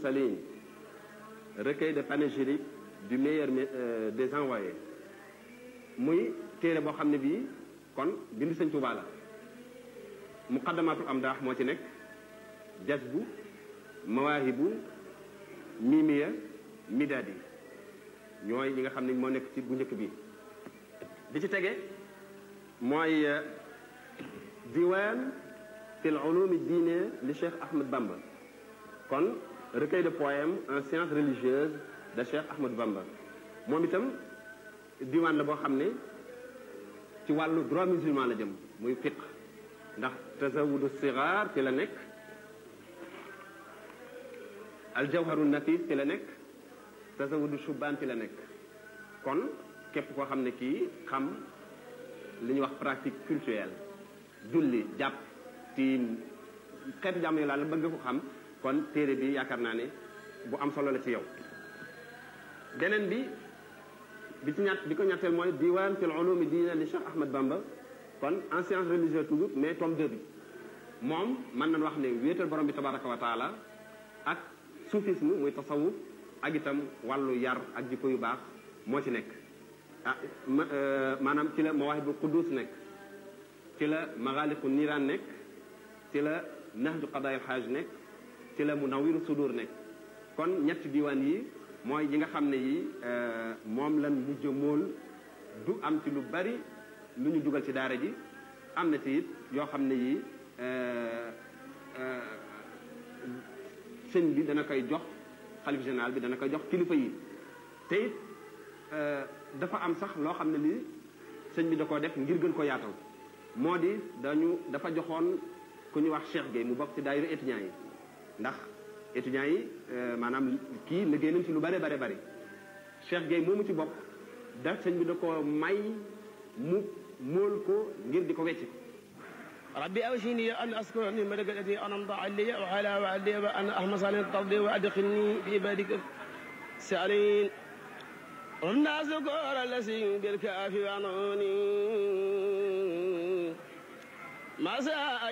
mursalin recueil de panégyrique du meilleur des envoyés muy téere boo xam ne bii kon bind sëñ Tuubaa la muqaddamatul amdaax moo ci nekk jazbu mawaahibu mimiya midaadi ñooy ñi nga xam ne moo nekk ci bu njëkk bi di ci tege mooy diwaan fil ulumi diine li Cheikh Ahmed Bamba kon recueil de poèmes en sciences religieuses de Cheikh Ahmed Bamba moom itam diwaan la boo xam ne ci wàllu droit musulman la jëm muy fiqh ndax tazawudu sigaar ci la nekk aljawharu nafis ci la nekk tazawudu shubaan ci la nekk kon képp koo xam ne kii xam li ñuy wax pratique culturelle julli jàpp tiim xeetu jàmm yi laal bëgg ko xam kon téere bi yaakaar naa ne bu am solo la ci yow beneen bi bi ci ñett bi ko ñetteel mooy diwaan fil ulumi diina li Cheikh Ahmed Bamba kon en sciences religieuses toujours mais tome 2 bi moom mën nañu wax ne wéetal borom bi tabaraka wa taala ak soufisme muy tasawuf ak itam wàllu yar ak jikko yu baax moo ci nekk ah maanaam ci la mawaahibu quddus nekk ci la magaaliqu niiraan nekk ci la nahju qadaayil xaaj nekk ci la munawiru sudur nekk kon ñetti diwaan yi mooy yi nga xam ne yi moom lan mujj mool du am ci lu bari lu ñu dugal ci daara ji am na ci it yoo xam ne yi sëñ bi dana koy jox xalif général bi dana koy jox kilifa yi te it dafa am sax loo xam ne lii sëñ bi da koo def ngir gën ko yaatal moo di dañu dafa joxoon ku ñu wax Cheikh Gueye mu bokk ci daayira étudiants yi ndax étudiants yi maanaam kii liggéey nañ ci lu bare bare bari Cheikh Gueye moomu ci bokk da sëñ bi da ko may mu móol ko ngir di ko wecc ربي أوشيني أن أذكر نعمتك التي أنعمت علي وعلى والدي وأن أحمد صالح ترضي وأدخلني بعبادك السالين والناس كور الذي بالكافي وعنوني ما